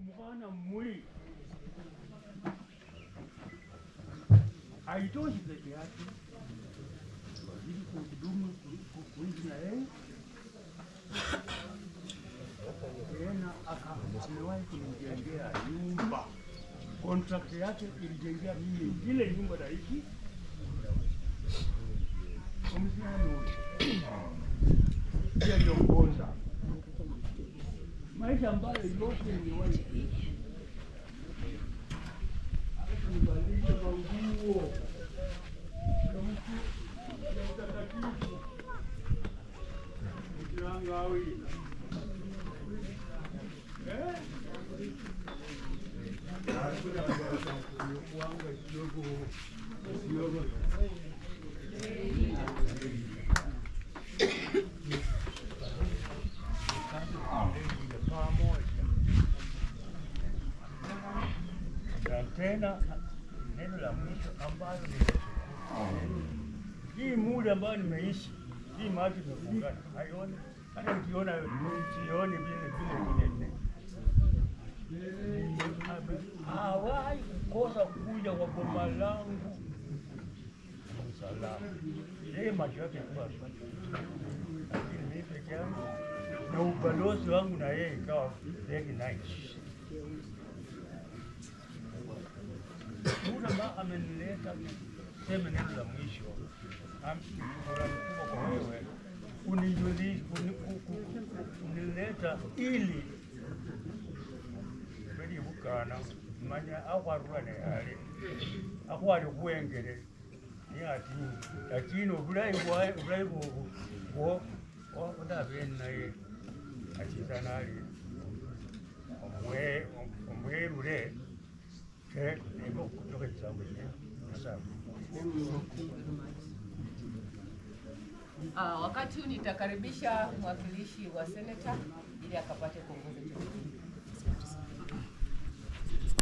mukana muli haitoshi peke yake ili kuhudumu ku- kuishi na yeye tena aka amewahi kunijengea nyumba contract yake ilijengea mimi ile nyumba naishi umsiano pia niongoza maisha ambayo yote nimewahi kuishi kunivalisha manguo ya mtu ya utakatifu ukirangawi eh? kuanga kidogo kidogo pamoja na tena neno la mwisho ambalo nimeshukuru hii muda ambayo nimeishi hii macho imefungana haioni hata nikiona sioni vile vile vile hawahi kukosa kuja kwa boma langu salama. Yeye macho yake kuwa lakini mimi peke yangu na ubalozi wangu na yeye ikawa very nice. Muda ambao amenileta sema neno la mwisho, am- shukrani kubwa kwa wewe unijulisha, uni- ku- ku- ku- unileta ili bedi bukana manya akwarwane yale akwali kuwengere ni ati lakini obulayi bwa obulayi bwo bwo odabe naye akizana ali omwe omwerure ke nebo kutoka kisambo kye sawa Ah, wakati huu nitakaribisha mwakilishi wa seneta ili akapate kuongoza jambo.